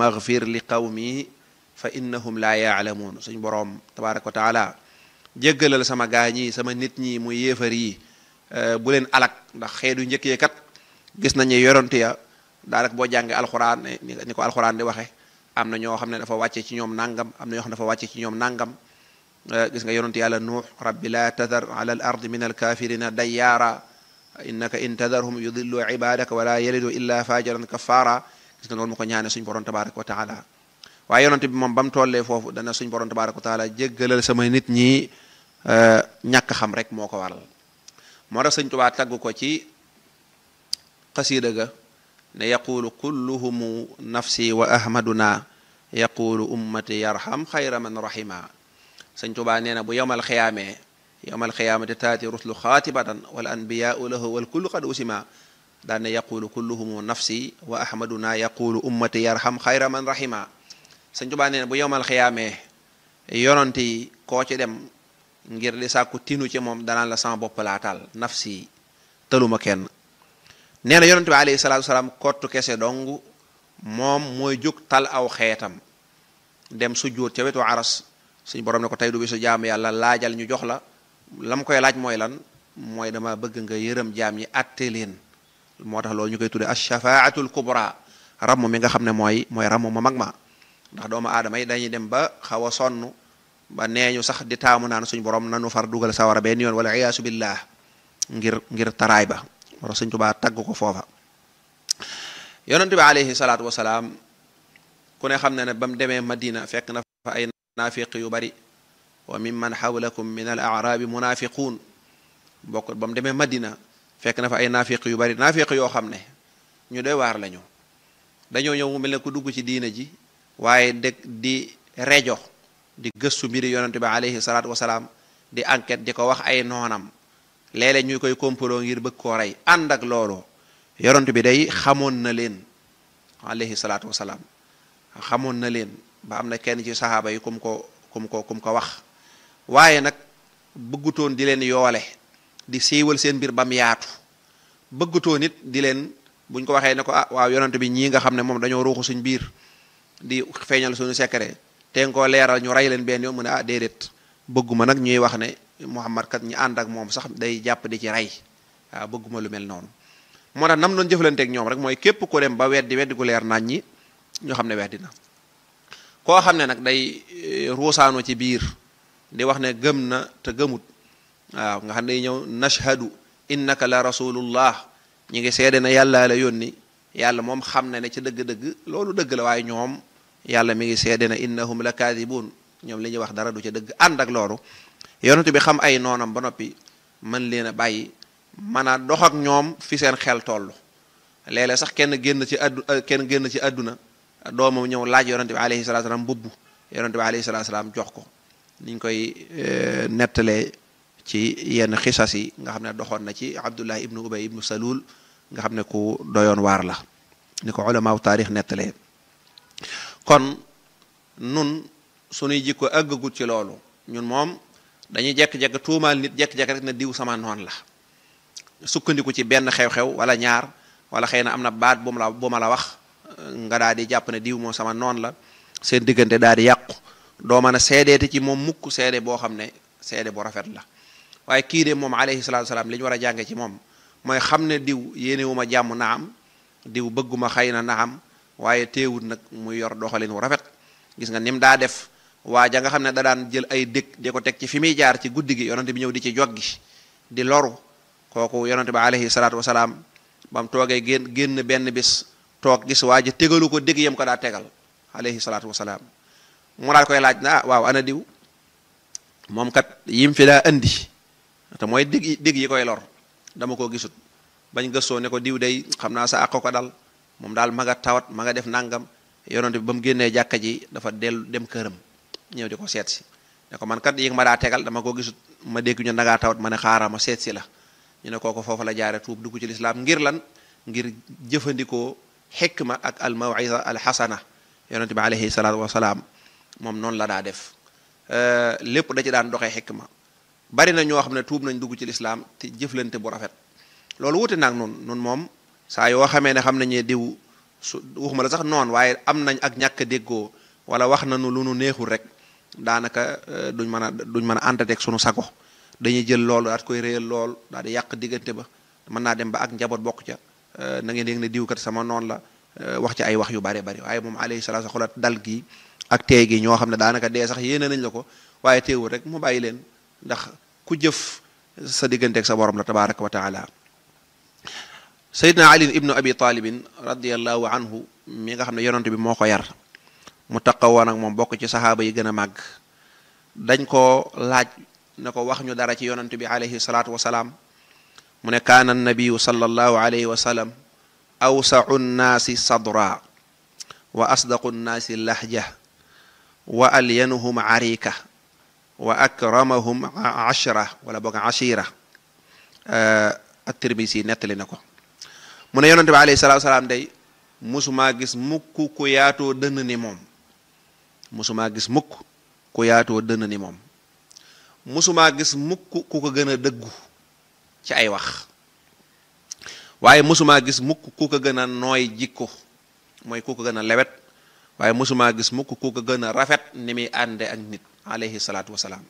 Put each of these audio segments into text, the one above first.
maghfir li qawmi fa innahum laa yaalamuun suñ boroom tabaraka wa taala jéggalal sama gaa ñi sama nit ñi muy yéefar yi bu leen alak ndax xeetu njëkkee kat gis nañu yoronte ya daanaka boo jàngee alxuraan ni ko alxuraan di waxe am na ñoo xam ne dafa wàcce ci ñoom nangam am na ñoo xam ne dafa wàcce ci ñoom nangam gis nga yonent yàlla nuux rabbi la tadar ala al ardi min alkafirina dayyaara innaka in tadarhum yudillu ibadaka wala yalidu illa fajiran kafara gis nga loolu mu ko ñaane suñ borom tabaraka wa taala waaye yonent bi moom ba mu tollee foofu dana suñ borom tabaraka wa taala jéggalal sama nit ñi ñàkk xam rek moo ko waral moo tax sëñ Tubaa tagg ko ci xasiida ga ne yaqulu kulluhumu nafsi wa ahmaduna yaqulu ummati yarham xayra man rahima sëñ Tubaa nee na bu yowmal xiyaamee yowmal xiyaamati taati ruslu xaatibatan wal anbiyaau lahu wal kullu qad usima daan ne yaqulu kulluhumu nafsi wa ahmaduna yaqulu ummati yarham xayra man rahima sëñ Tubaa nee na bu yowmal xiyaamee yonent yi koo ci dem ngir di sàkku tinu ci moom danaan la sama bopp laa taal nafsi tëluma kenn nee na yonent bi alayhi salaatu salaam kottu kese dong moom mooy jóg tal aw xeetam dem sujjóot ca wetu aras suñ borom ne ko tey du bi su jaam yàlla laajal ñu jox la la mu koy laaj mooy lan mooy dama bëgg nga yërëm jaam ñi atte leen moo tax loolu ñu koy tudde ashafaatul kubra ramm mi nga xam ne mooy mooy ramm ma mag ma ndax doomu aadama yi dañuy dem ba xaw a sonn ba nee ñu sax di taamu naan suñ borom nanu far dugal sawara benn yoon wala iyaasu billah ngir ngir taraay ba wala suñ tubaa tagg ko foofa yonente bi alayhi salaatu wasalaam ku ne xam ne ne ba mu demee madina fekk na fa ay naafiq yu bari wa mimman xawlakum min al arabi munafiquun bokk ba mu demee madina fekk na fa ay naafiq yu bari naafiq yoo xam ne ñu doy waar lañu dañoo ñëw mu mel ne ku dugg ci diina ji waaye dëgg di rejo di gëstu mbiri yonente bi alayhi salaatu wasalaam di enquête di ko wax ay noonam léeg-léeg ñu koy kompaloo ngir bëgg koo rey ànd ak loolu yonent bi day xamoon na leen alayhi salaatu wasalaam xamoon na leen ba am na kenn ci saxaaba yi kum ko kum ko kum ko wax waaye nag bëggutoon di leen yoole di siiwal seen mbir bam yaatu bëggutoon it di leen buñ ko waxee ne ko ah waaw yonent bi ñii nga xam ne moom dañoo ruuxu suñ biir di feeñal suñu secret te nga koo leeral ñu rey leen benn yoon mu ne ah déedéet bëgguma nag ñuy wax ne Muhammad kat ñi ànd ak moom sax day jàpp di ci rey waaw bëgguma lu mel noonu moo tax nam doon jëflanteeg ñoom rek mooy képp ko dem ba weddi weddi gu leer nañ ñi ñoo xam ne weddi na koo xam ne nag day ruusaano ci biir di wax ne gëm na te gëmut waaw nga xam ne day ñëw nashhadu innaka la rasulullah ñi ngi seede na yàlla la yónni yàlla moom xam na ne ci dëgg-dëgg loolu dëgg la waaye ñoom yàlla mi ngi seede na innahum la kaadibuun ñoom li ñuy wax dara du ca dëgg ànd ak loolu yonent bi xam ay noonam ba noppi mën leen a bàyyi mën a dox ak ñoom fi seen xel toll léeg-léeg sax kenn génn ci addu kenn génn ci àdduna doomam ñëw laaj yonent bi alayhi salatu salaam mbubb yonent bi alayhi salatu salaam jox ko niñ koy nettalee ci yenn xisas yi nga xam ne doxoon na ci abdullah ibnu ubay ibnu salul nga xam ne ku doyoon waar la ni ko ulamaaw taarix nettalee kon nun suñuy jikko àggagut ci loolu ñun moom dañuy jekk-jekk tuumaal nit jekk-jekk rek na diw sama noon la sukkandiku ci benn xew-xew wala ñaar wala xëy na am na baat bu ma la bu ma la wax nga daal di jàpp ne diw moom sama noon la seen diggante daal di yàqu doo mën a seedeete ci moom mukk seede boo xam ne seede bu rafet la waaye kii de moom alayhi salaatu salaam li ñu war a jànge ci moom mooy xam ne diw yéenewuma jàmm naam diw bëgguma xëy na naam waaye teewut nag muy yor doxalin wu rafet gis nga nim daa def waa ja nga xam ne da daan jël ay dëkk di ko teg ci fi muy jaar ci guddi gi yonante bi ñëw di ci joggi di loru kooku yonante bi alayhi salaatu wasalaam ba mu toogee génn génn benn bis toog gis waa ji tegalu ko dëgg yam ko daa tegal alayhi salaatu wasalaam mu daal koy laaj na ah waaw ana diw moom kat yim fi daa andi te mooy dëgg dëgg yi koy lor dama ko gisut bañ gëstoo ne ko diw day xam naa sa àq ko dal moom daal ma nga tawat ma nga def nangam yonante bi ba mu génnee jàkka ji dafa dellu dem këram ñëw di ko seet si ne ko man kat yi ma daa tegal dama ko gisut ma dégg ñu dangaa tawat ma ne xaaral ma seet si la ñu ne kooko foofu la jaare tuub dugg ci lislaam ngir lan ngir jëfandikoo xikma ak al mawisa al xasana yonente bi alayhi salaatu wasalaam moom noonu la daa def lépp da ci daan doxee xikma bari na ñoo xam ne tuub nañ dugg ci lislaam te jëflante bu rafet loolu wute naag nun nun moom saa yoo xamee ne xam nañu diw su waxuma la sax noonu waaye am nañ ak ñàkk déggoo wala wax nañu lu nu neexul rek daanaka duñ mën a duñ mën a àndateeg sunu sago dañuy jël loolu daal koy réyal lool daal di yàq diggante ba mën naa dem ba ak njaboot bokk ca na ngeen yëg ne diwkat sama noonu la wax ci ay wax yu bare bari waaye moom alayhi salaatu xolat dal gi ak tey gi ñoo xam ne daanaka dee sax yéene nañ la ko waaye teewul rek mu bàyyi leen ndax ku jëf sa digganteeg sa borom la tabaraka wa taala sayidna ali ibnu abi talibin radiallahu anhu mi nga xam ne yonent bi moo ko yar mu taqawoon ak moom bokk ci saxaaba yi gën a màgg dañ ko laaj ne ko wax ñu dara ci yonent bi alayhi salaatu wasalaam mu ne kaana annabiyu sallallahu alayhi wa sallam awsau nnaasi sadra wa asdaqu nnaasi lahja wa alyanuhum arika wa akramahum ashra wala boog ashira at-Tirmisi nettali na ko mu ne yonente bi alayhi salaatu salaam day musumaa gis mukk ku yaatoo dënn ni moom musumaa gis mukk ku yaatoo dënn ni moom musumaa gis mukk ku ko gën a dëggu ci ay wax waaye musumaa gis mukk ku ko gën a nooy jikko mooy ku ko gën a lewet waaye musumaa gis mukk ku ko gën a rafet ni muy ànde ak nit alayhi salaatu wasalaam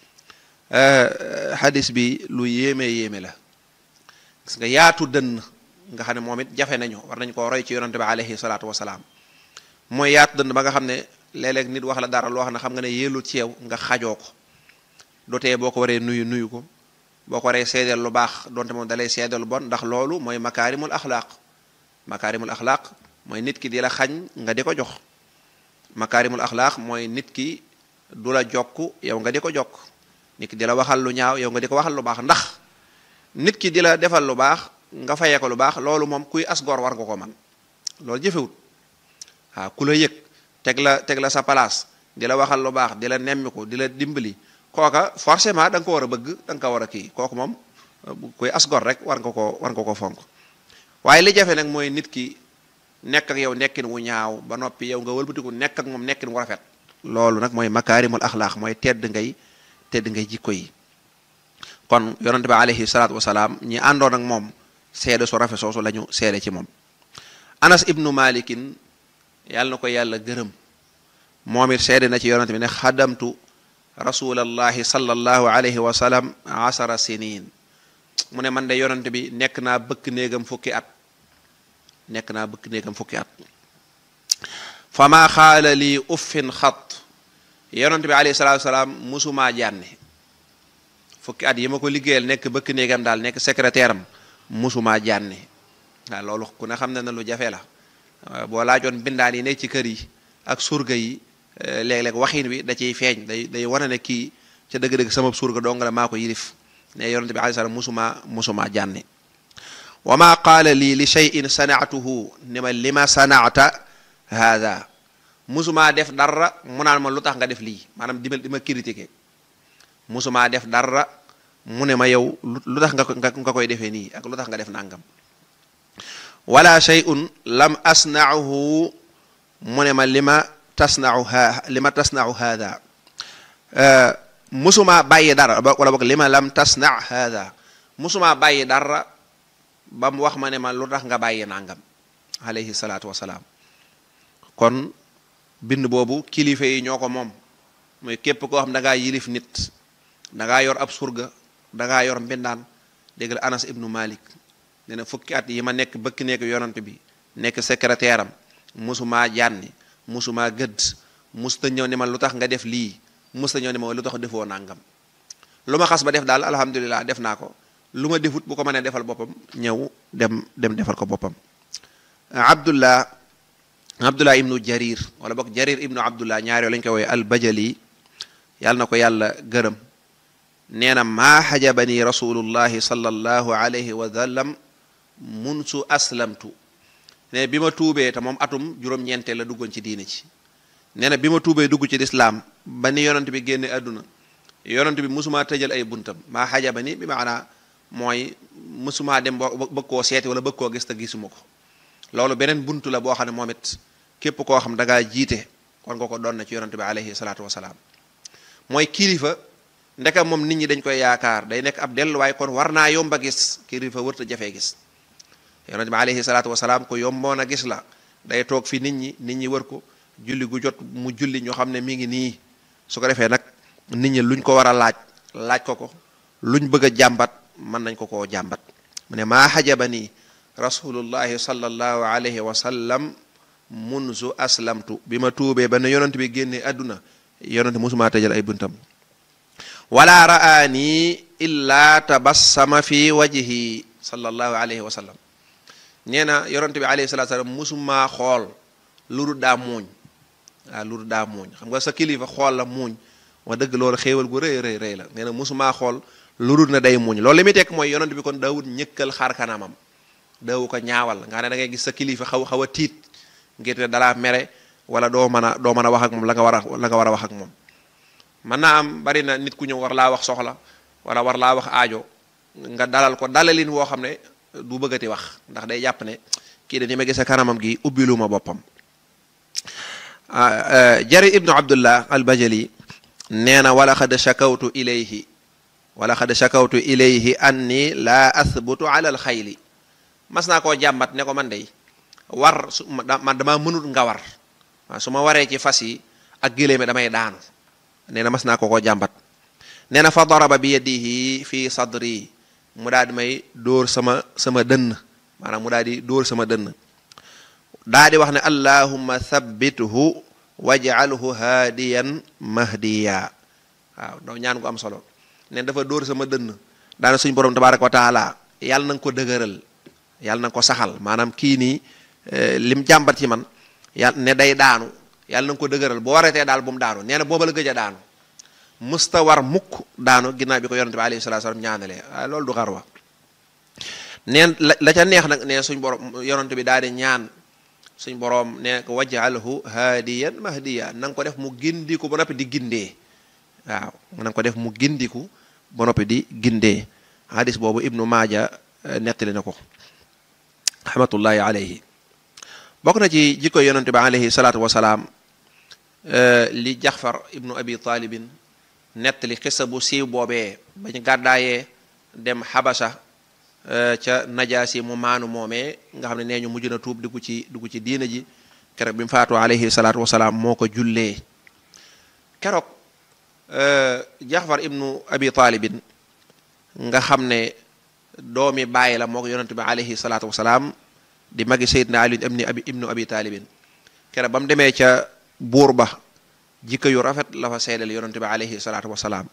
xadis bi lu yéeme yéeme la gis nga yaatu dënn nga xam ne moom it jafe nañu war nañ koo roy ci yonante bi alayhi salaatu wasalaam mooy yaatu dënn ba nga xam ne léeg-léeg nit wax la dara loo xam ne xam nga ne yéelu ci yow nga xajoo ko dotee boo ko waree nuyu nuyu ko boo ko waree seedeel lu baax donte moom dalay seedeel lu bon ndax loolu mooy makaarimul axlaaq makaarimul axlaaq mooy nit ki di la xañ nga di ko jox makaarimul axlaaq mooy nit ki du la jokk yow nga di ko jokk nit ki di la waxal lu ñaaw yow nga di ko waxal lu baax ndax nit ki di la defal lu baax nga fayee ko lu baax loolu moom kuy asgor war nga ko man loolu jëfewut waaw ku la yëg teg la teg la sa place di la waxal lu baax di la nemmiku di la dimbali kooka forcément da nga ko war a bëgg da nga ko war a kii kooku moom kuy asgor rek war nga ko war nga ko fonk waaye li jafe nag mooy nit ki nekk ak yow nekkin wu ñaaw ba noppi yow nga wëlbatiku nekk ak moom nekkin wu rafet loolu nag mooy makaarimul axlaax mooy tedd ngay tedd ngay jikko yi kon yonente bi alayhi salaatu wasalaam ñi àndoon ak moom seede su rafet soosu la ñu seede ci moom anas ibnu malikin yàlla na ko yàlla gërëm moom it seede na ci yonente bi ne xadamtu rasulallahi sallallahu alayhi wa sallam asara sinin mu ne man de yonente bi nekk naa bëkk néegam fukki at nekk naa bëkk néegam fukki at fa maa xaala lii uffin xat yonente bi alayhi salatu wasalaam musumaa jànne fukki at yi ma ko liggéeyal nekk bëkk néegam daal nekk secrétaire am musumaa jànne waaw loolu ku ne xam ne na lu jafe la boo laajoon bindaan yi nekk ci kër yi ak surga yi léeg-léeg waxin wi da ciy feeñ day day wane ne kii ca dëgg-dëgg sama surga dong la maa ko yilif ne yonente bi alayhi salaam musumaa musumaa jànne wa ma qaala lii li cheyin sanaatuhu ni ma li ma sanaata haada musumaa def dara mu naan ma lu tax nga def lii maanaam di ma di ma critiquer musumaa def dara mu ne ma yow lu tax nga nga koy defee nii ak lu tax nga def nangam wala shay'un lam asna'uhu mu ne ma li ma tasna'u ha li ma tasna'u haada musumaa bàyyi dara wala boog li ma lam tasna' haada musumaa bàyyi dara ba mu wax ma ne ma lu tax nga bàyyi nangam alayhi salaatu wasalaam kon bind boobu kilifa yi ñoo ko moom mooy képp koo xam da ngaa yilif nit da ngaa yor ab surga da ngaa yor mbindaan dégg la anas ibnu malik nee na fukki at yi ma nekk bëkk nekk yonant bi nekk secrétaire am musumaa jànni musumaa gëdd musta ñëw ne ma lu tax nga def lii musta ñëw ne ma lu tax defoo nangam lu ma xas ba def daal alhamdulilah def naa ko lu ma defut bu ko mënee defal boppam ñëw dem dem defal ko boppam abdullah abdullah ibnu jarir wala boog jarir ibnu abdullah ñaar yoo lañ koy wooye albajali yàlla na ko yàlla gërëm nee na maa xajabani rasulullahi sallallahu alayhi wa sallam munsu aslamtu ne bi ma tuubee te moom atum juróom-ñeenteel la duggoon ci diine ci nee na bi ma tuubee dugg ci lislaam ba ni yonent bi génne àdduna yonent bi musumaa tëjal ay buntam maa xajabani bi maanaa mooy musumaa dem boo bëgg koo seeti wala bëgg koo gis te gisuma ko loolu beneen buntu la boo xam ne moom it képp koo xam da ngaa jiite war nga ko doon na ci yonante bi alayhi salaatu wasalaam mooy kilifa ndeka moom nit ñi dañ koy yaakaar day nekk ab delluwaay kon war naa yomba gis kilifa wërta jafee gis yonante bi alayhi salaatu wasalaam ko yomboon a gis la day toog fi nit ñi nit ñi wër ko julli gu jot mu julli ñoo xam ne mi ngi nii su ko defee nag nit ñi luñ ko war a laaj laaj ko ko luñ bëgg a jàmbat mën nañ ko koo jàmbat mu ne maa xajaba nii rasulullahi sallallahu alayhi wa sallam munzu aslamtu bi ma tuubee ba ne yonent bi génnee àdduna yonent mosumaa tëjal ay buntam wala ra'aani illa tabassama fi wajhi sallallahu alayhi wa sallam nee na yonent bi alayhi salatu salaam mosumaa xool lu dul daa muuñ waaw lu dul daa muuñ xam nga sa kilifa xool la muuñ wax dëgg loolu xéewal gu rëy rëy rëy la nee na mosumaa xool lu dul na day muuñ loolu li muy tekk mooy yonent bi kon daawut ñëkkal xar kanamam daawu ko ñaawal nga ne da ngay gis sa kilifa xaw xaw a tiit ngir ne dalaa mere wala doo mën a doo mën a wax ak moom la nga war a la nga war a wax ak moom mën naa am bari na nit ku ñëw war laa wax soxla wala war laa wax aajo nga dalal ko dalalin woo xam ne du bëggati wax ndax day jàpp ne kii de ni ma gis kanamam gi ubbilu ma boppam jari ibnu abdullah al bajali nee na wala xad shakawtu ilayhi wala xad shakawtu ilayhi anni laa athbutu ala al xayli mas naa koo jàmbat ne ko man dey war su man damaa mënut nga war waaw su ma waree ci fas yi ak géléeme damay daanu nee na mas naa ko koo jàmbat nee na fa daraba bi yadihi fi sadri mu daal di may dóor sama sama dënn maanaam mu daal di dóor sama dënn daa di wax ne allahumma thabbithu waj'alhu haadiyan mahdiya waaw ndaw ñaan gu am solo neen dafa dóor sama dënn daana suñ borom tabaraka wa taala yàlla na nga ko dëgëral yàlla na nga ko saxal maanaam kii nii lim jàmbat ci man yàlla ne day daanu yàlla na nga ko dëgëral boo wareetee daal bu mu daanu nee na booba la gëj a daanu musta war mukk daanu ginnaaw bi ko yonente bi alayhi salatu wasallam ñaanalee waaye loolu du xarwa neen la la ca neex nag nee suñ borom yonente bi daal di ñaan suñ boroom ne ko waj'alhu haadiyan mahdiya na nga ko def mu gindiku ba noppi di gindee waaw na nga ko def mu gindiku ba noppi di gindee hadis boobu ibnu maaja nettali na ko rahmatullahi alayhi bokk na ci jikko yonente bi alayhi salaatu wasalaam li jaxfar ibnu abi taalibin nettali xissa bu siiw boobee bañ gàddaayee dem xabasa ca najaasi mu maanu moomee nga xam ne nee ñu mujj na tuub dugg ci dugg ci diina ji keroog bi mu faatu alayhi salaatu wasalaam moo ko jullee keroog jaxfar ibnu abi taalibin nga xam ne doomi bàyyi la moo ko yonente bi alayhi salaatu wasalaam di magi seydna ali ibni abi ibnu abi taalibin keroog ba mu demee ca buur ba jikko yu rafet la fa seedal yonente bi alayhi salaatu wasalaam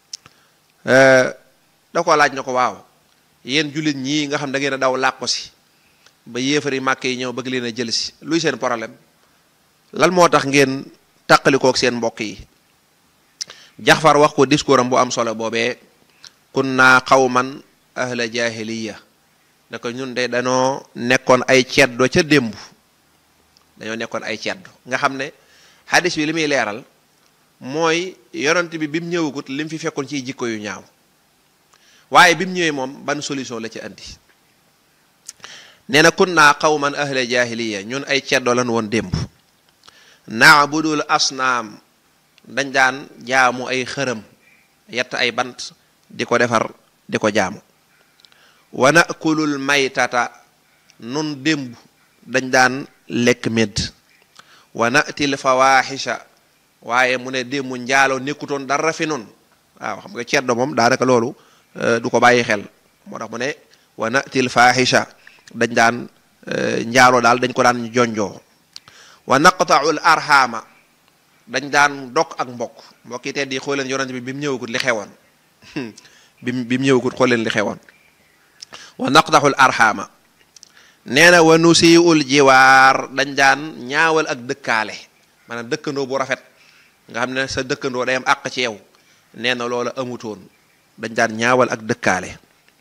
da ko laaj na ko waaw yéen jullit ñii nga xam da ngeen a daw làqu si ba yéefari màkk yi ñëw bëgg leen a jël si luy seen problème lan moo tax ngeen tàqalikook seen mbokk yi jaxfar wax ko discours am bu am solo boobee kunna qawman ahla jahiliya ne ko ñun de dañoo nekkoon ay ceddo ca démb dañoo nekkoon ay ceddo nga xam ne hadis bi li muy leeral mooy yonent bi bi mu ñëwagut li mu fi fekkoon ciy jikko yu ñaaw waaye bi mu ñëwee moom ban solution la ci andi nee na kunna qawman ahla jahiliya ñun ay ceddo lan woon démb naabudul asnaam dañ daan jaamu ay xërëm yett ay bant di ko defar di ko jaamu wa nakulul maytata nun démb dañ daan lekk medd wa natil fawaxisha waaye mu ne démb njaaloo nekkutoon dara fi nun waaw xam nga ceddo moom daanaka loolu du ko bàyyi xel moo tax mu ne wa natil fahisha dañ daan njaaloo daal dañ ko daan jonjoo wa naqtaul arhama dañ daan dok ak mbokk mbokk yi tedd yi xool leen yonent bi bi mu ñëwagut li xewoon bi bi mu ñëwagut xool leen li xewoon wa naqtaul arhama nee na wa nusiul jiwaar dañ daan ñaawal ak dëkkaale maanaam dëkkandoo bu rafet nga xam ne sa dëkkandoo day am àq ci yow nee na loola amutoon dañ daan ñaawal ak dëkkaale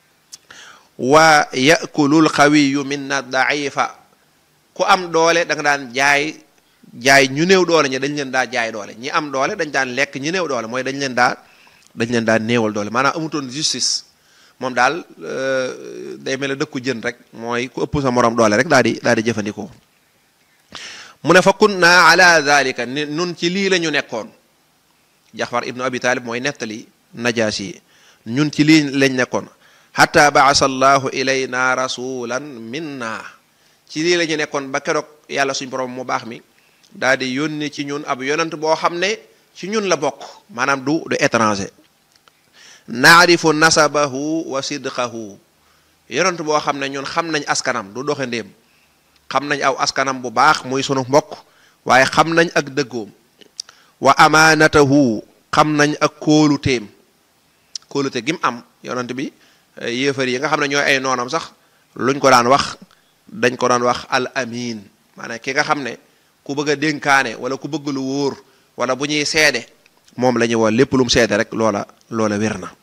wa yakulul xawiyu minna daifa ku am doole da nga daan jaay jaay ñu néew doole ñi dañ leen daa jaay doole ñi am doole dañ daan lekk ñi néew doole mooy dañ leen daa dañ leen daa néewal doole maanaam amutoon justice moom daal day mel ne dëkku jën rek mooy ku ëpp sa morom doole rek daal di daal di jëfandikoo mu ne fa kunna ala dalika ni nun ci lii la ñu nekkoon jaxfar ibnu abi talib mooy nettali najaas yi ñun ci lii lañ nekkoon xata baasa allahu ilayna rasulan minna ci lii la ñu nekkoon ba keroog yàlla suñ borom mu baax mi daal di yónni ci ñun ab yonant boo xam ne ci ñun la bokk maanaam du du étranger naarifu nasabahu wa sidqahu yonant boo xam ne ñun xam nañ askanam du doxe ndéem xam nañ aw askanam bu baax muy sunu mbokk waaye xam nañ ak dëggoom wa amaanatahu xam nañ ak kóoluteem kóolute gi mu am yonant bi yéefar yi nga xam ne ñooy ay noonam sax luñ ko daan wax dañ ko daan wax al amin maanaam ki nga xam ne ku bëgg a dénkaane wala ku bëgg lu wóor wala bu ñuy seede moom la ñuy woo lépp lu mu seede rek loola loola wér na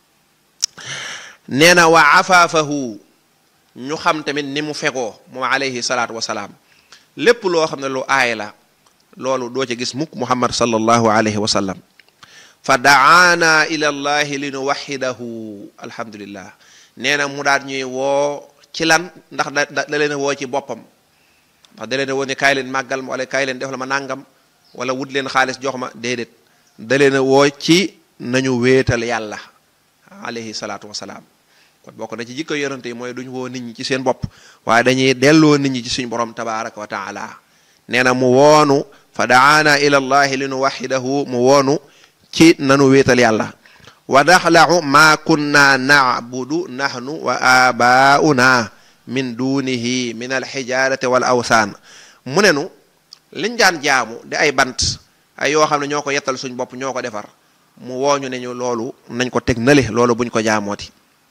nee na wa afaafahu ñu xam tamit ni mu fegoo moom alayhi salaatu wasalaam lépp loo xam ne lu aay la loolu doo ci gis mukk muhammad sallallahu alayhi wa sallam fa daana ila llahi li nu waxidahu alhamdulillah nee na mu daal ñuy woo ci lan ndax da da leen a woo ci boppam ndax da leen a woo ne kaay leen màggal ma wala kaay leen def la ma nàngam wala wut leen xaalis jox ma déedéet da leen a woo ci nañu wéetal yàlla alayhi salaatu wasalaam kon bokk na ci jikko yonante yi mooy duñ woo nit ñi ci seen bopp waaye dañuy delloo nit ñi ci suñ borom tabaraka wa taala nee na mu woonu fa daana ila llahi li nu waxidahu mu woonu ci nanu wéetal yàlla wa daxlahu ma kunna nacbudu nahnu wa abauna min dunihi min alxijarati wal awsaan mu ne nu liñ daan jaamu di ay bant ay yoo xam ne ñoo ko yettal suñ bopp ñoo ko defar mu wooñu ne ñu loolu nañ ko teg nale loolu buñ ko jaamooti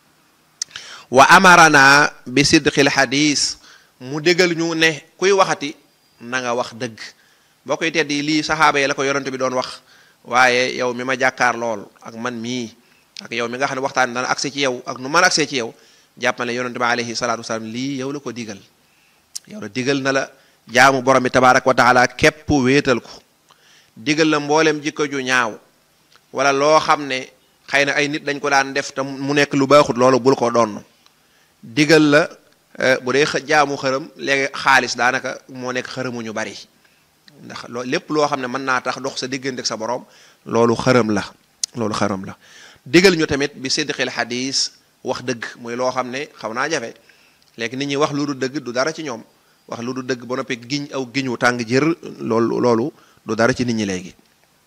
wa amarana bi sidqil xadis mu dégal ñu ne kuy waxati na nga wax dëgg boo koy tedd yi lii saxaaba yi la ko yonante bi doon wax waaye yow mi ma jàkkaar lool ak man mii ak yow mi nga xam ne waxtaan dana accès ci yow ak nu man accès ci yow jàppale yonante bi alayhi salaatu wasalaam lii yow la ko digal yow la digal na la jaamu borom bi tabaaraka wa taala képp wéetal ko digal la mboolem jikko ju ñaaw wala loo xam ne xëy na ay nit dañ ko daan def te mu nekk lu baaxut loolu bul ko doon digal la bu dee jaamu xërëm léegi xaalis daanaka moo nekk xërëmu ñu bari ndax loo lépp loo xam ne mën naa tax dox sa diggante ak sa borom loolu xërëm la loolu xërëm la digal ñu tamit bi sidqil xadis wax dëgg muy loo xam ne xaw naa jafe léegi nit ñi wax lu du dëgg du dara ci ñoom wax lu du dëgg ba noppi giñ aw giñu tàng jër loolu loolu du dara ci nit ñi léegi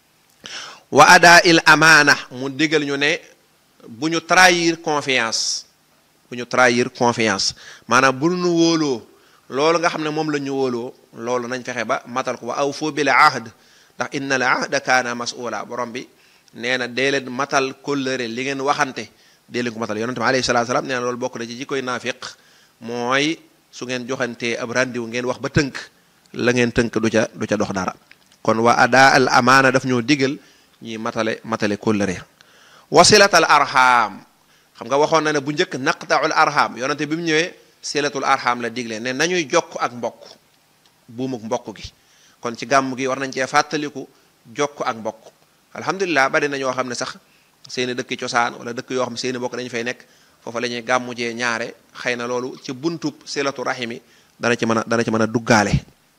wa adaa il amaana mu digal ñu ne bu ñu trahir confiance bu ñu trahir confiance maanaam bu ñu wóoloo loolu nga xam ne moom la ñu wóoloo loolu nañ fexe ba matal ko wa aw foo bil ahd ndax inna al ahda kaana mas'ula borom bi nee na dee leen matal kóllëre li ngeen waxante dee leen ko matal yonente bi alayhi salaatu salaam nee na loolu bokk na ci jikkoy naafiq mooy su ngeen joxantee ab randiw ngeen wax ba tënk la ngeen tënk du ca du ca dox dara kon wa adaa al amaana daf ñoo digal ñi matale matale kóllëre wasilatal arham xam nga waxoon na ne bu njëkk naqtaul arham yonente bi mu ñëwee silatul arham la digle ne nañuy jokk ak mbokk buumuk mbokk gi kon ci gàmm gi war nañ cee fàttaliku jokk ak mbokk alhamdulilah bari na ñoo xam ne sax seeni dëkki cosaan wala dëkk yoo xam ne seeni mbokk dañu fay nekk foofa la ñuy gàmmu jee ñaare xëy na loolu ci buntub silatu rahimi dana ci mën a dana ci mën a duggaale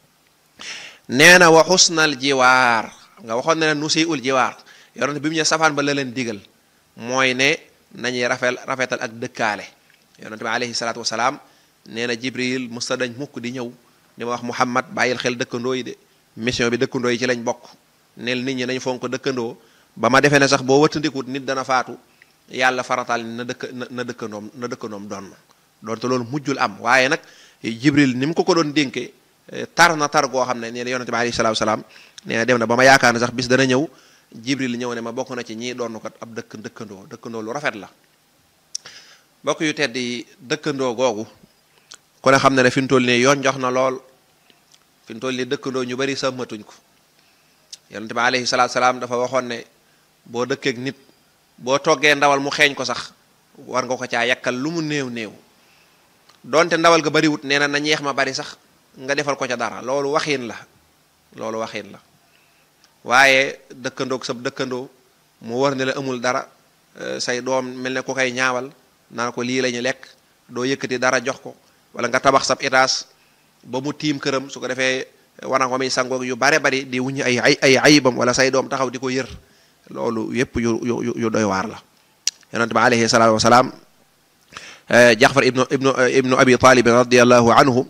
nee na wa xusnal jiwaar nga waxoon ne nu si ul jiwaar yonente bi mu ñëw safaan ba la leen digal mooy ne nañuy rafet rafetal ak dëkkaale yonente bi alayhi salaatu wasalaam nee na jibril musta dañ mukk di ñëw di ma wax muhammad bàyyil xel dëkkandoo yi de mission bi dëkkandoo yi ci lañ bokk neel nit ñi nañ fonk dëkkandoo ba ma defee ne sax boo wëttandikut nit dana faatu yàlla farataal na dëkk na dëkkandoom na dëkkandoom doon doonte loolu mujjul am waaye nag jibril ni mu ko ko doon dénke tar na tar goo xam ne nee na yonente bi alayhi salaatu wasalaam nee na dem na ba ma yaakaar ne sax bis dana ñëw jibril ñëw ne ma bokk na ci ñii doon kat ab dëkk dëkkandoo dëkkandoo lu rafet la bokk yu tedd yi dëkkandoo googu ku ne xam ne ne fi mu toll nii yoon jox na lool fi mu toll nii dëkkandoo ñu bari sàmmatuñ ko yonente bi alayhi salaatu salaam dafa waxoon ne boo dëkkeek nit boo toggee ndawal mu xeeñ ko sax war nga ko caa yakkal lu mu néew néew donte ndawal ga bariwut nee na na ñeex ma bari sax nga defal ko ca dara loolu waxin la loolu waxin la waaye dëkkandoog sab dëkkandoo mu war ne la amul dara say doom mel ne ku koy ñaawal naan ko lii la ñu lekk doo yëkkati dara jox ko wala nga tabax sab étage ba mu tiim këram su ko defee wana ko muy sangoog yu bare bari di wuñu ay ay ay ayibam wala say doom taxaw di ko yër loolu yépp yu yu yu doy waar la yonente bi alayhi salaatu wasalaam jaxfar ibnu ibnu ibnu abi talib radiallahu anhu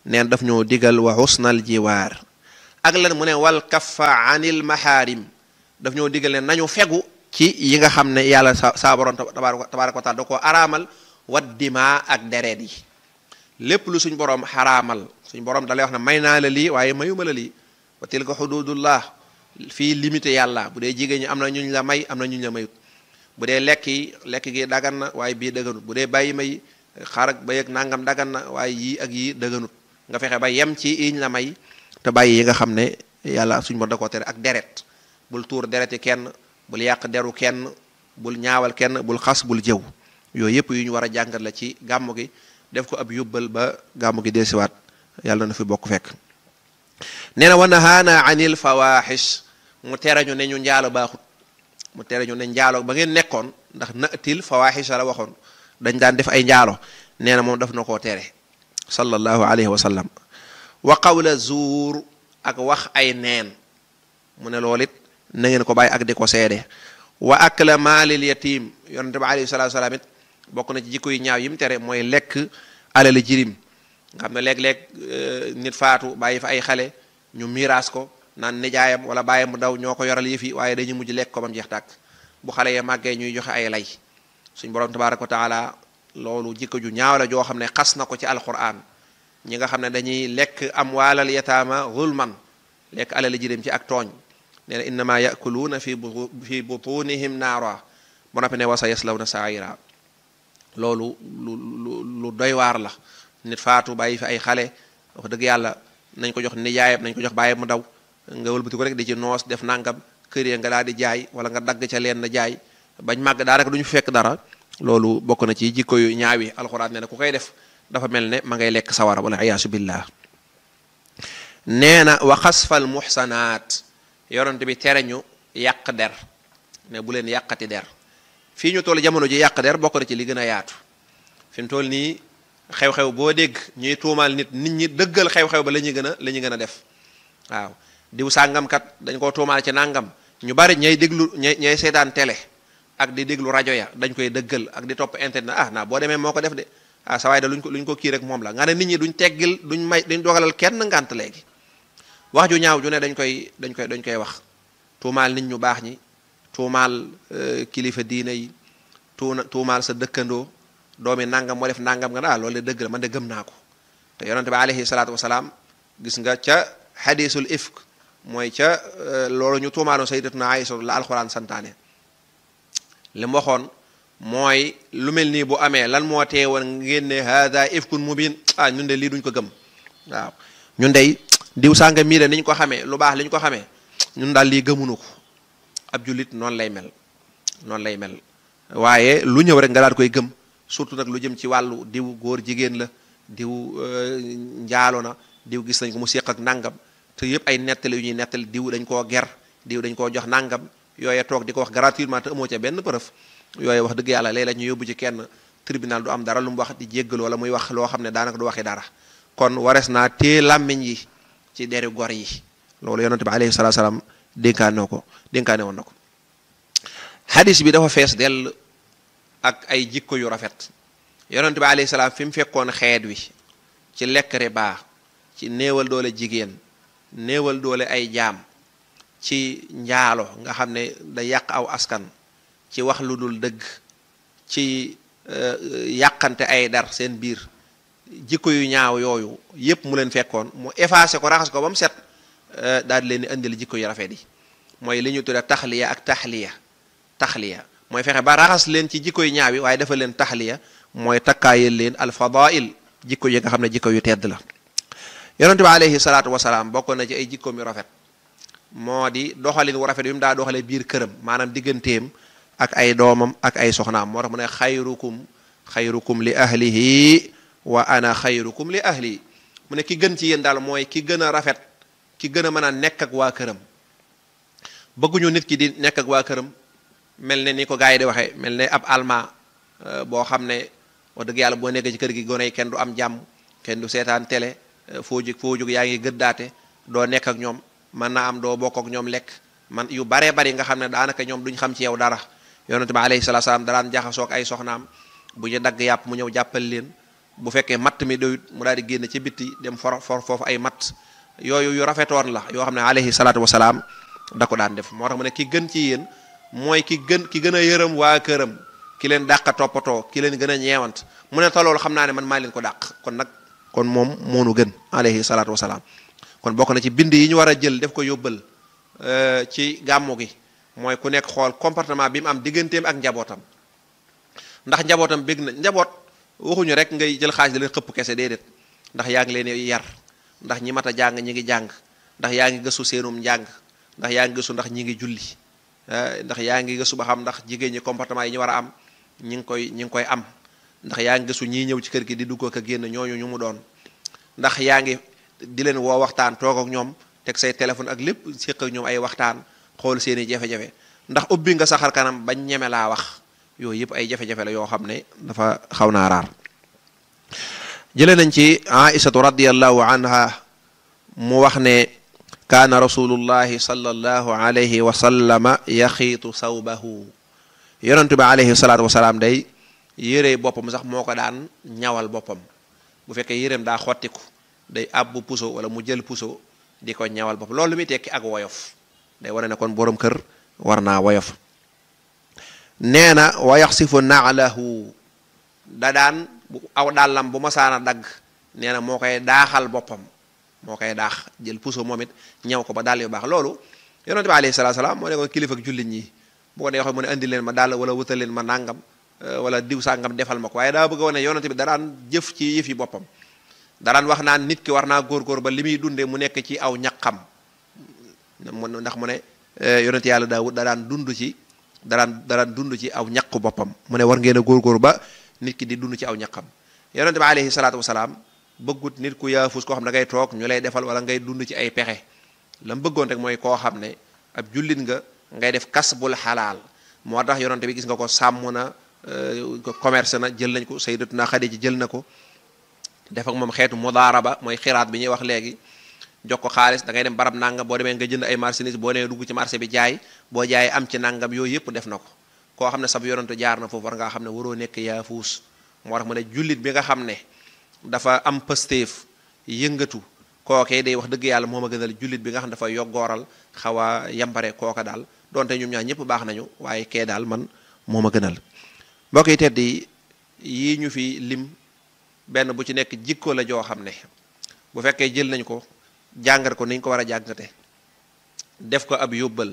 neen daf ñoo digal wa husnal jiwaar ak lan mu ne wal kaffa anil mahaarim daf ñoo digal ne nañu fegu ci yi nga xam ne yàlla sa saa borom tabaaraka wa taala da koo araamal wat dima ak deret yi lépp lu suñ borom xaraamal suñ borom dalay wax ne may naa la lii waaye mayuma la lii wa tilka xududullah fii limité yàlla bu dee jigéen ñi am na ñuñ la may am na ñuñ la mayut bu dee lekk yi lekk gi dagan na waaye bii dëgganut bu dee bàyyi may xar ak bay ak nangam dagan na waaye yii ak yii dëgganut nga fexe ba yem ci yiñ la may te bàyyi yi nga xam ne yàlla suñ borom da koo tere ak deret bul tuur dereti kenn bul yàq deru kenn bul ñaawal kenn bul xas bul jëw yooyu yëpp yu ñu war a jàngat la ci gàmmu gi def ko ab yóbbal ba gàmmu gi delsiwaat yàlla na fi bokk fekk nee na wa nahaana anil fawaxish mu tere ñu ne ñu njaalo baaxut mu tere ñu ne njaalo ba ngeen nekkoon ndax natil fawaxish la waxoon dañ daan def ay njaalo nee na moom daf na koo tere sallallahu alayhi wa sallam wa qawla zuur ak wax ay neen mu ne loolu it na ngeen ko bàyyi ak di ko seede wa akla maalil yatim yonente bi alayhi salatu salaam it bokk na ci jikko yu ñaaw yi mu tere mooy lekk alali jirim nga xam ne léeg-léeg nit faatu bàyyi fa ay xale ñu miiraas ko naan nijaayam wala bàyyam bu daw ñoo ko yoral yëf yi waaye dañuy mujj lekk ko bam jeex tàkk bu xale ya màggee ñuy joxe ay lay suñ borom tabaraka wa taala loolu jikko ju ñaaw la joo xam ne xas na ko ci alquran ñi nga xam ne dañuy lekk am waalal yataama zulman lekk alali jirim ci ak tooñ nee na innama yakuluuna fi fi butunihim naara ba noppi ne wasa yaslawna saira loolu lu lu lu doy waar la nit faatu bàyyi fi ay xale wax dëgg yàlla nañ ko jox nijaayam nañ ko jox bàyyi mu daw nga wëlbati ko rek di ci noos def nangam kër ya nga daal di jaay wala nga dagg ca leen na jaay bañ màgg daanaka du ñu fekk dara loolu bokk na ci jikko yu ñaawi alxuraan nee na ku koy def dafa mel ne ma ngay lekk sawara wala iyaasu billah nee na wa xasfal muxsanaat yonent bi tere ñu yàq der ne bu leen yàqati der fii ñu toll jamono ji yàq der bokk na ci li gën a yaatu fi mu toll nii xew-xew boo dégg ñuy tuumaal nit nit ñi dëggal xew-xew ba la ñuy gën a la ñuy gën a def waaw diw sàngamkat dañ koo tuumaal ci nàngam ñu bari ñay déglu ñay ñay seetaan télé ak di déglu rajo ya dañ koy dëggal ak di topp internet ah naa boo demee moo ko def de ah sa waay da luñ ko luñ ko kii rek moom la nga ne nit ñi duñ teggil duñ may duñ dogalal kenn ngànt léegi wax ju ñaaw ju ne dañ koy dañ koy dañ koy wax tuumaal nit ñu baax ñi tuumaal kilifa diine yi tuuna tuumaal sa dëkkandoo doomi nangam moo def nangam nga ne ah loolu de dëgg la man de gëm naa ko te yonente bi alayhi salaatu wasalaam gis nga ca xadisul ifk mooy ca loolu ñu tuumaaloon sayyidatuna Aïsa la alxuraan santaane li mu waxoon mooy lu mel nii bu amee lan moo tee woon ngeen ne hada ifkun mubin ah ñun de lii duñ ko gëm waaw ñun dey diw sànga mii de ni ñu ko xamee lu baax li ñu ko xamee ñun daal lii gëmunu ko ab jullit noonu lay mel noonu lay mel waaye lu ñëw rek nga daal koy gëm surtout nag lu jëm ci wàllu diw góor jigéen la diw njaalo na diw gis nañ ko mu séq ak nangam te yëpp ay nettali yu ñuy nettali diw dañ koo ger diw dañ koo jox nangam yooye toog di ko wax gratuitement te amoo ca benn preuve yooye wax dëgg yàlla léeg-léeg ñu yóbbu ci kenn tribunal du am dara lu mu wax di jéggal wala muy wax loo xam ne daanaka du waxi dara kon wares naa tée làmmiñ yi ci deri gor yi loolu yonente bi alayhi salatu salaam dénkaane ko dénkaane woon na ko xadis bi dafa fees dell ak ay jikko yu rafet yonente bi alayhi salaam fi mu fekkoon xeet wi ci lekk riba ci néewal doole jigéen néewal doole ay jaam ci njaalo nga xam ne da yàq aw askan ci wax lu dul dëgg ci yàqante ay dar seen biir jikko yu ñaaw yooyu yépp mu leen fekkoon mu effacé ko raxas ko ba mu set daal di leen di indil jikko yu rafet yi mooy li ñu tudde taxliya ak taxliya taxliya mooy fexe ba raxas leen ci jikko yu ñaaw yi waaye dafa leen taxliya mooy takkaayal leen alfadail jikko yi nga xam ne jikko yu tedd la yonente bi alayhi salaatu wasalaam bokk na ci ay jikkoom yu rafet moo di doxalin wu rafet bi mu daa doxalee biir këram maanaam digganteem ak ay doomam ak ay soxnaam moo tax mu ne xayrukum xayrukum li ahlihi wa ana xayrukum li ahli mu ne ki gën ci yéen daal mooy ki gën a rafet ki gën a mën a nekk ak waa këram bëgguñu nit ki di nekk ak waa këram mel ne ni ko gars yi di waxee mel ne ab alma boo xam ne wax dëgg yàlla boo nekkee ci kër gi gone yi kenn du am jàmm kenn du seetaan télé foo jóg foo jóg yaa ngi gëddaate doo nekk ak ñoom mën naa am doo bokk ak ñoom lekk man yu baree bari nga xam ne daanaka ñoom duñ xam ci yow dara yonente bi alayhi salaatu salaam daraan jaxasoog ay soxnaam bu ñu dagg yàpp mu ñëw jàppal leen bu fekkee matt mi doyut mu daal di génn ci bitti dem for for foofu ay matt yooyu yu rafetoon la yoo xam ne alayhi salaatu wasalaam da ko daan def moo tax mu ne ki gën ci yéen mooy ki gën ki gën a yërëm waa këram ki leen dàq toppatoo ki leen gën a ñeewant mu ne toloolu xam naa ne man maa leen ko dàq kon nag kon moom moonu gën alayhi salaatu wasalaam kon bokk na ci bind yi ñu war a jël def ko yóbbal ci gàmmu gi mooy ku nekk xool comportement bi mu am digganteem ak njabootam ndax njabootam bég na njaboot waxuñu rek ngay jël xaalis di leen xëpp kese déedéet ndax yaa ngi leen yar ndax ñi mat a jàng ñi ngi jàng ndax yaa ngi gëstu seenum njàng ndax yaa ngi gëstu ndax ñi ngi julli ndax yaa ngi gëstu ba xam ndax jigéen ñi comportement yi ñu war a am ñi ngi koy ñi ngi koy am ndax yaa ngi gëstu ñii ñëw ci kër gi di dugg ak a génn ñooñu ñu mu doon ndax yaa ngi di leen woo waxtaan toog ak ñoom teg say téléphone ak lépp séq ak ñoom ay waxtaan xool seeni jafe-jafe ndax ubbi nga saxar kanam bañ ñeme laa wax yooyu yëpp ay jafe-jafe la yoo xam ne dafa xaw naa raar jële nañ ci aïsatu radiallahu anha mu wax ne kaana rasulullahi sallallahu alayhi wa sallama yaxiitu sawbahu yonentu bi alayhi salaatu wasalaam day yére boppam sax moo ko daan ñawal boppam bu fekkee yéreem daa xottiku day àbbu puso wala mu jël puso di ko ñawal boppam loolu lu muy tekki ak woyof day wane ne kon boroom kër war naa woyof nee na wa yaxsifu naalahu da daan bu aw dàllam bu masaana dagg nee na moo koy daaxal boppam moo koy daax jël puso moom it ñaw ko ba dàll yu baax loolu yonente bi alayhi salaatu salaam moo ne ko kilifa ak jullit ñi bu ko dee wax mu ne indi leen ma dàll wala wutal leen ma nàngam wala diw sàngam defal ma ko waaye daa bëgg a wane yonente bi da daan jëf ci yëf yi boppam da daan wax naan nit ki war naa góorgóor ba li muy dundee mu nekk ci aw ñaqam ndax mu ne yonente yàlla daawud da daan dund ci da daan da daan dund ci aw ñaqu boppam mu ne war ngeen a góorgóor ba nit ki di dund ci aw ñaqam yonente bi alayhi salaatu wasalaam bëggut nit ku yaafus koo xam da ngay toog ñu lay defal wala ngay dund ci ay pexe la mu bëggoon rek mooy koo xam ne ab jullit nga ngay def kasbul xalaal moo tax yonente bi gis nga ko sàmm na commerce na jël nañ ko sayyidatuna Xadija jël na ko def ak moom xeetu mudaaraba mooy xiraat bi ñuy wax léegi jox ko xaalis da ngay dem barab nangam boo demee nga jënd ay marchandise boo nee dugg ci marché bi jaay boo jaayee am ci nangam yooyu yëpp def na ko koo xam ne sab yonente jaar na foofu war ngaa xam ne waroo nekk yaafuus moo tax mu ne jullit bi nga xam ne dafa am pëstéef yëngatu kookee day wax dëgg yàlla moo ma gënal jullit bi nga xam ne dafa yoggooral xaw a yambare kooka daal donte ñoom ñaar ñëpp baax nañu waaye kee daal man moo ma gënal mbokk yi tedd yi yii ñu fi lim benn bu ci nekk jikko la joo xam ne bu fekkee jël nañ ko jàngat ko niñ ko war a jàngate def ko ab yóbbal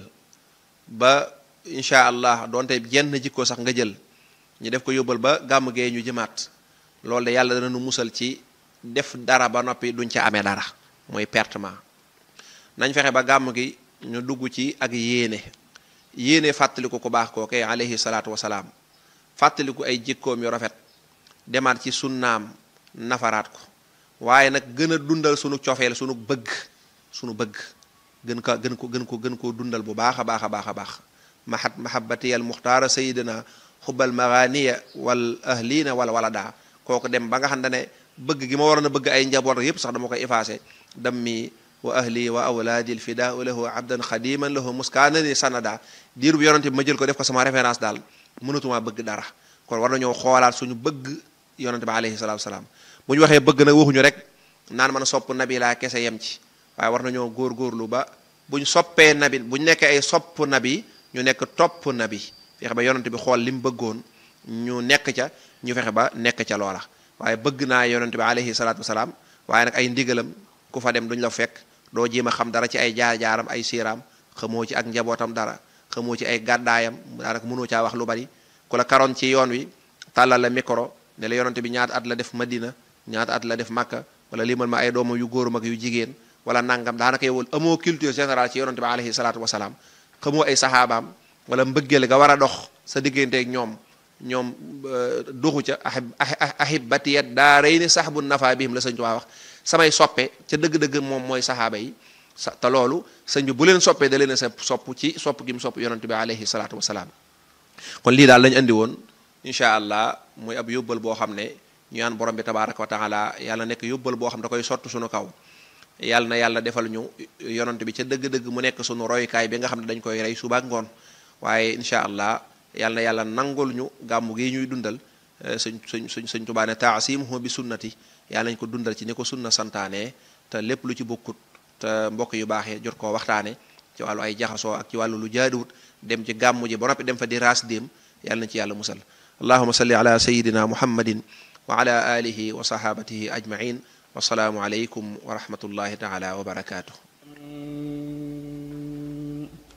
ba incha allah donte jenn jikko sax nga jël ñu def ko yóbbal ba gàmm gee ñu jëmaat loolu de yàlla dana nu musal ci def dara ba noppi duñ ca amee dara mooy pertement nañ fexe ba gàmm gi ñu dugg ci ak yéene yéene fàttaliku ku baax kooke alayhi salaatu wasalaam fàttaliku ay jikkoom yu rafet demaat ci sunnaam nafaraat ko waaye nag gën a dundal sunu cofeel sunu bëgg sunu bëgg gën ko gën ko gën ko gën koo dundal bu baax a baax a baax a baax mahat mahabati al muxtaara sayidina xubbal maganiya wal ahlina wala wala daa kooku dem ba nga xam ne bëgg gi ma waroon a bëgg ay njaboot yépp sax dama koy effacé dammi wa ahli wa awlaadi lfidaau lahu abdan xadiman lahu muskaanani sanada diir bu yonante bi ma jël ko def ko sama référence daal mënatuma bëgg dara kon war nañoo xoolaat suñu bëgg yonante bi alayhi salaatu wasalaam bu ñu waxee bëgg nag waxuñu rek naan mën a sopp nabi laa kese yem ci waaye war nañoo góorgóorlu ba buñ soppee nabi buñ nekkee ay sopp nabi ñu nekk topp nabi fexe ba yonante bi xool li mu bëggoon ñu nekk ca ñu fexe ba nekk ca loola waaye bëgg naa yonante bi alayhi salaatu wasalaam waaye nag ay ndigalam ku fa dem duñ la fekk doo jéem a xam dara ci ay jaar-jaaram ay siiraam xamoo ci ak njabootam dara xamoo ci ay gàddaayam daanaka mënoo caa wax lu bari ku la karoon ci yoon wi tàllal la micro ne la yonante bi ñaata at la def Madina ñaata at la def Makka wala limal ma ay doomam yu góor mag yu jigéen wala nangam daanaka yow amoo culture générale ci yonante bi alayhi salaatu wasalaam xamoo ay saxaabaam wala mbëggeel ga war a dox sa digganteeg ñoom ñoom doxu ca ahib ahibatiyat daa rey ni sax bu nafa bihim la sëñ Tuubaa wax samay soppe ca dëgg-dëgg moom mooy saxaaba yi sa te loolu sëñ bi bu leen soppee da leen a sa sopp ci sopp gi mu sopp yonante bi alayhi salaatu wasalaam kon lii daal lañu andi woon incha allah muy ab yóbbal boo xam ne ñu yaan borom bi tabaraka wa taala yàlla nekk yóbbal boo xam da koy sott suñu kaw yàlla na yàlla defal ñu yonante bi ca dëgg-dëgg mu nekk suñu royukaay bi nga xam ne dañ koy rey suba ak ngoon waaye incha allah yàlla na yàlla nangul ñu gàmmu gi ñuy dundal suñ suñ suñ suñ tubaa ne taasimuhu bi sunnati yàlla nañ ko dundal ci ni ko sunna santaane te lépp lu ci bokkut te mbokk yu baaxee jot koo waxtaane ci wàllu ay jaxasoo ak ci wàllu lu jaaduwut dem ci gàmmu ji ba noppi dem fa di raas déem yàlla nañ ci yàlla musal allahuma salli ala sayidina muhammadin wa ala alihi wa sahabatihi ajmain wasalaamu aleykum wa rahmatullahi taala wa barakatuh